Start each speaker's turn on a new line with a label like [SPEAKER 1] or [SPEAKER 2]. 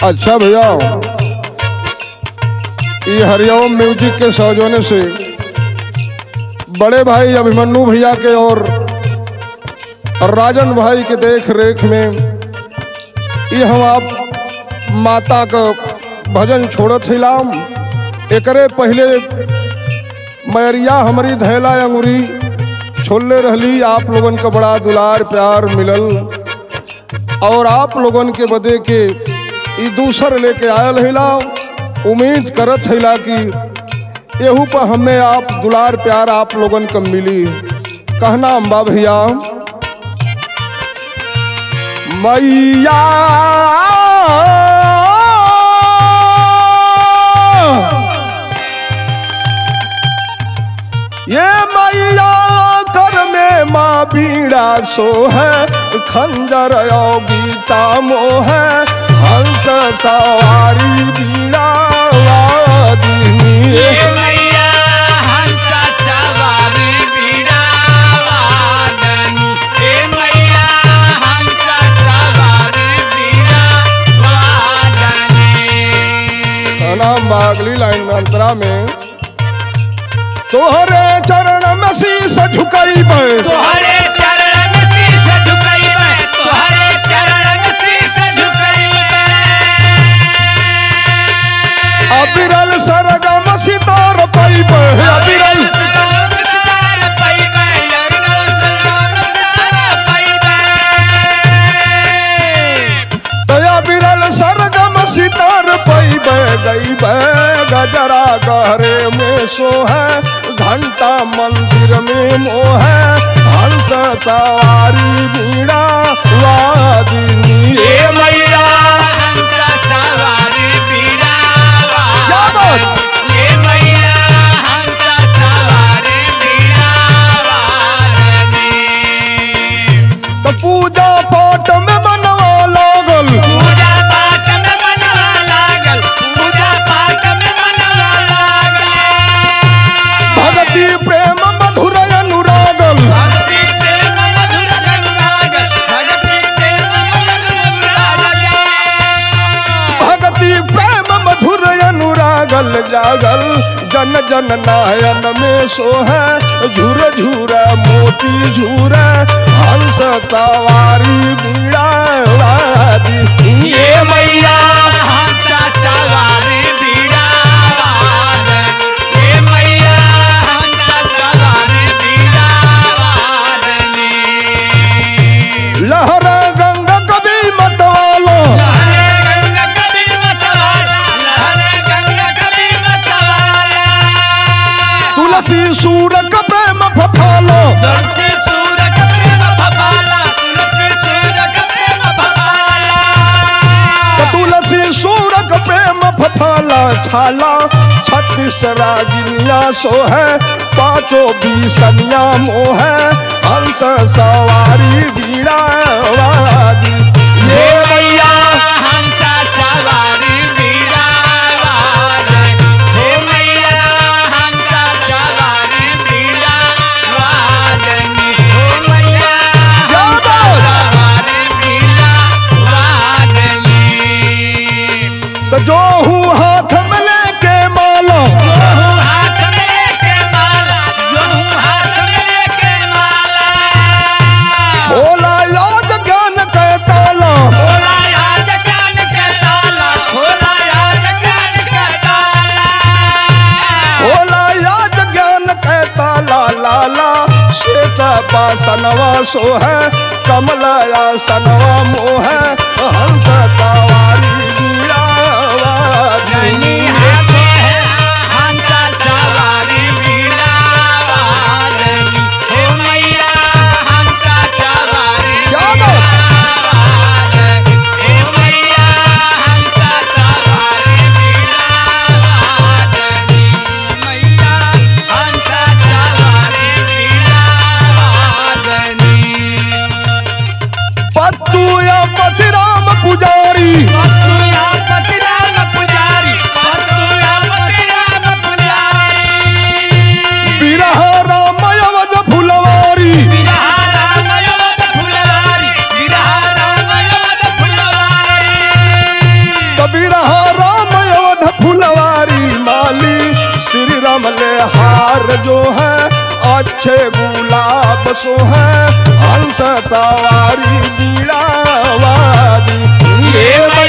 [SPEAKER 1] अच्छा भैया ये हरिओम म्यूजिक के सौजन्य से बड़े भाई अभिमन्यु भैया के और राजन भाई के देख रेख में ये हम आप माता का भजन छोड़त हिलाम एकरे पहले मैरिया हमारी धैला अंगुरी छोड़ले रहली आप लोगन का बड़ा दुलार प्यार मिलल और आप लोगन के बदे के ई दूसर लेके आयल हिला उम्मीद करत हिला कि एहू पर हमें आप दुलार प्यार आप लोगन का मिली कहना अम्बा भैया मैया ये मैया कर में माँ बीड़ा सो है खंजर और गीता मोह है हंस सवारी बीड़ा वादिनी
[SPEAKER 2] ये मैया हंस सवारी बीड़ा वादनी ये मैया हंस सवारी बीड़ा वादनी
[SPEAKER 1] नाम बागली लाइन में अंतरा में तोहरे चरण में शीस झुकई
[SPEAKER 2] तोहरे चरण में शीश झुकइबे तोहरे चरण में शीश झुकइबे
[SPEAKER 1] अबिरल सरगम सितार पैब अबिरल दया बिरल सरगम सितार पैब गईब गजरा गहरे में सो है घंटा मंदिर में मोह है हंस सवारी बीड़ा वादिनी ए मैया क्या बात? तो पूजा पाठ में मनवा लागल
[SPEAKER 2] पूजा पाठ में मनवा लागल पूजा पाठ में मनवा लागल
[SPEAKER 1] भगति प्रेम मधुर अनुरागल
[SPEAKER 2] भक्ति प्रेम मधुर अनुरागल भक्ति प्रेम मधुर अनुरागल
[SPEAKER 1] भगति प्रेम मधुर अनुरागल जागल जन जन नायन में सो है झूर झूर मोती झूर हंस सवारी बीड़ा वादी ये मैया
[SPEAKER 2] हंस सवारी बीड़ा वादन ये मैया हंस सवारी बीड़ा वादनी
[SPEAKER 1] लहर गंग कभी मतवालो
[SPEAKER 2] लहरे गंग कभी मतवाला लहरे गंग कभी मतवाला
[SPEAKER 1] तुलसी सूर का प्रेम फफालो
[SPEAKER 2] तुलसी सूरज प्रेम भवाला तुलसी सूरज प्रेम भवाला
[SPEAKER 1] तो तुलसी सूर का प्रेम फफाला छाला छत्तीस रागिनिया सो है पांचों बीसनिया मोह है हंस सवारी बीड़ा वादी ये मैया
[SPEAKER 2] हंस सवारी बीड़ा वादन हे मैया हंस सवारी बीड़ा वादन हे मैया
[SPEAKER 1] क्या बात?
[SPEAKER 2] सवारी बीड़ा वादनी
[SPEAKER 1] तो जो हूँ हाथ में लेके माला
[SPEAKER 2] जोहू हाथ में लेके माला जोहू हाथ में लेके माला
[SPEAKER 1] खोला याद ज्ञान के ताला
[SPEAKER 2] खोला याद ज्ञान का ताला खोला याद ज्ञान का ताला
[SPEAKER 1] खोला याद ज्ञान के ताला लाला श्वेत बासनवा सो है कमलया सनवा मोह है हंस सवारी बीड़ा वादी
[SPEAKER 2] धनी हाथे है हंस सवारी बीड़ा वादनी हे मैया हंस सवारी
[SPEAKER 1] क्या बात?
[SPEAKER 2] वादन हे मैया हंस सवारी बीड़ा वादनी मैया हंस सवारी बीड़ा वादनी
[SPEAKER 1] पत्तू या पथिरा कमले हार जो है अच्छे गुलाब सो है हंस सवारी बीड़ा वादी
[SPEAKER 2] ये